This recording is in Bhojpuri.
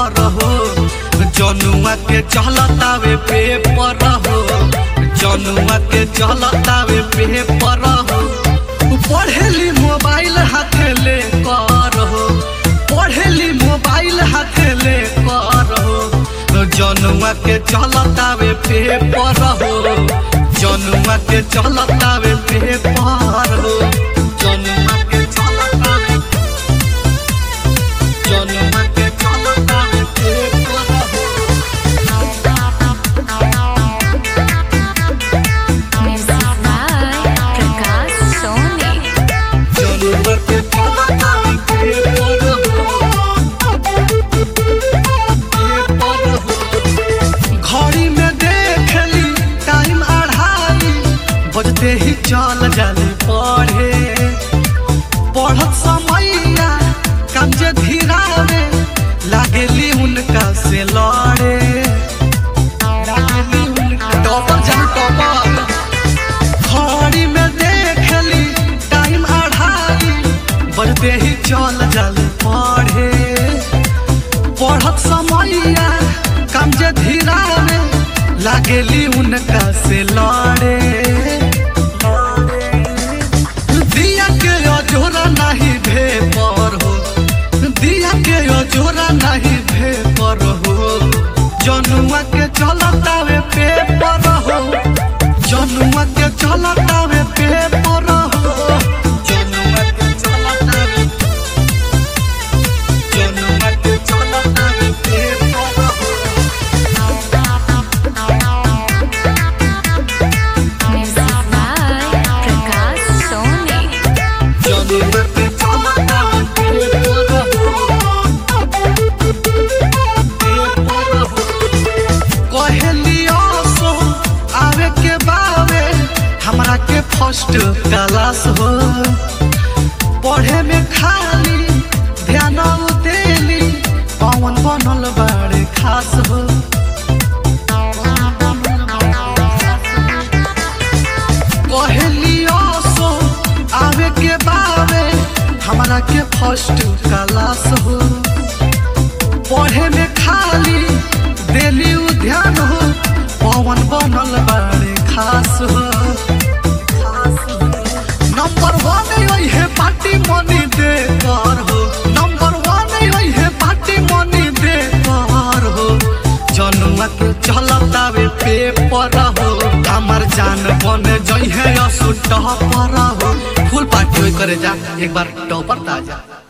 पर हो जनुआ के चलतावे पेपर हो जनुआ के चलतावे पेपर हो पढ़ेली मोबाइल हाथे ले कर हो पढ़ेली मोबाइल हाथे ले कर हो जनुआ के चलतावे पेपर हो जनुआ के चलतावे पेपर हो जनुआ के चलतावे जनुआ के चलतावे पेपर हो Music by Prakash Soni. जनुआ के चलतावे पेपर हो पेपर हो घड़ी में देखली टाइम अढ़ाई बजते ही चल जाले पढ़े पढ़त समैया काम जे धीरावे लागेली उनका से लड़े लागेली उनका टॉपर जान टॉपर घड़ी में देखली टाइम अढ़ाई बजते ही चल जाले पढ़े पढ़त समैया काम जे धीरा में लागेली उनका से लड़े दिया के अजोरा नहीं भे पर हो दिया के अजोरा नहीं भे पर हो जनुआ के चलतावे पेपर हो जनुआ के चलतावे पेपर हो जनुआ के चलतावे जनुआ के चलतावे पेपर हो Music by Prakash Soni. जनुआ के चलतावे पेपर हो पेपर हो कहलियो सो आवे के बावे हमरा के फर्स्ट क्लास हो पढ़े में खाली ध्यान देली पवन बनल बाड़े खास हो कहलियो सो आवे के बावे हमरा के फर्स्ट क्लास हो पढ़े में खाली देली उ ध्यान हो पवन बनल बाड़े खास हो नंबर वन है पार्टी मनी दे कर हो नंबर वन है पार्टी मनी दे कर हो जनुआ के चलतावे पेपर हो हमर जान बन जई है असु टॉपर हो फुल पार्टी होई करे जा एक बार टॉपर ताजा